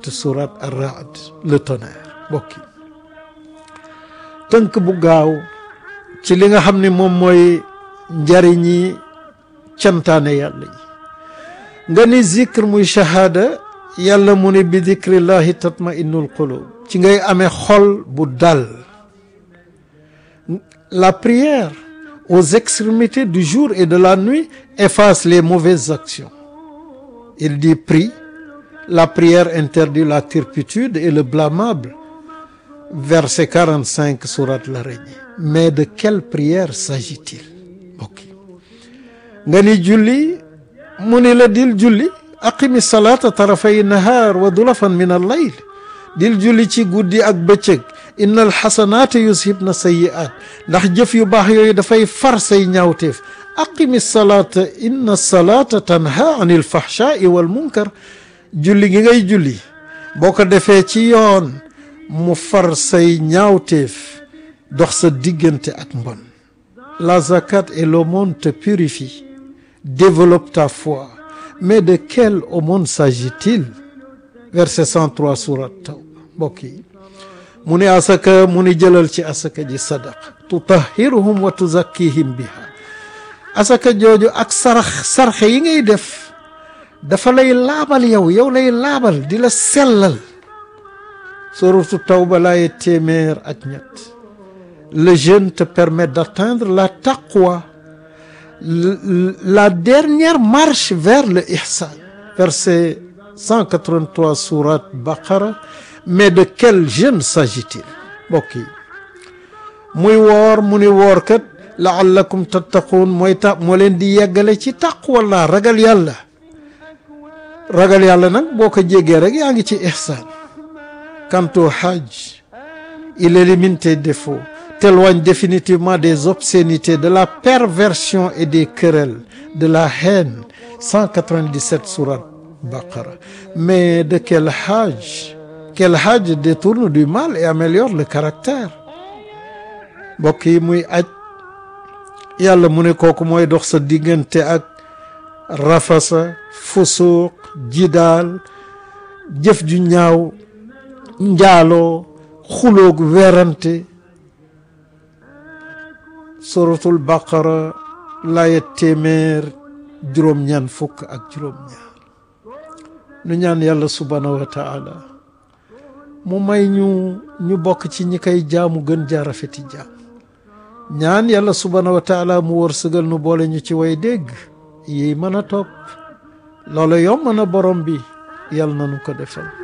27 surat ar-Ra'd le tonnerre mbokk yi tënk bu gaaw ci li nga xam ne moom mooy njariñi cantaane yàlla yi nga ni zikr muy shahada yàlla mu ne bi dikrillahi tatma innul qulub ci ngay amee xol bu dal la prière aux extrémités du jour et de la nuit efface les mauvaises actions il dit prie la prière interdit la turpitude et le blâmable verset 45 sourate l'araignée mais de quelle prière s'agit-il ok nga ni julli mu ni la dil julli aqimi salata tarafay nahar wa dulafan min al layl dil julli ci guddi ak bëccëg inna al xasanaati yushibna sayiat ndax jëf yu baax yooyu dafay far say ñaawteef aqimi salata inna salata tanha an il fahshai wal munkar julli gi ngay julli boo ko defee ci yoon mu far say ñaawteef dox sa diggante ak mbon la zakat et l'aumône te purifie développe ta foi mais de quelle aumône s'agit-il verset 103 surat Tawba mbokk yi mu ni asaka mu ni jëlal ci asaka ji sadaqa tutahhiruhum wa tuzakkihim biha asaka jooju ak sarax sarxe yi ngay def dafa lay laabal yow yow lay laabal di la sellal suratu Tawba laaye téeméer ak ñett le jeûne te permet d'atteindre la taqwa la dernière marche vers le ihsan verset 183 sourate Baqara mais de quel jeûne s'agit-il mbokk yi muy woor mu ni woor kat laallakum tattaquun mooy ta moo leen di yeggale ci taqwa la ragal yàlla ragal yàlla nag boo ko jéggee rek yaa ngi ci ihsan quant au hajj il élimine tes défauts t'éloigne définitivement des obscénités de la perversion et des querelles de la haine 197 sourate Baqara mais de quel hajj quel hajj détourne du mal et améliore le caractère mbokk yi muy aj yàlla mu ne kooku mooy dox sa diggante ak rafasa fusuuq jidaal jëf ju ñaaw njaaloo xuloog werante suratul baqara laaya téeméer juróom-ñaan fukk ak juróom-ñaar nu ñaan yàlla subhaanahu wa taala mu may ñu ñu bokk ci ñi koy jaamu gën jaarafeti jaam ñaan yàlla subhaanahu wa taala mu wërsëgal nu boole ñu ci way dégg yi mën a topp loola yomb na borom bi yàlla na nu ko defal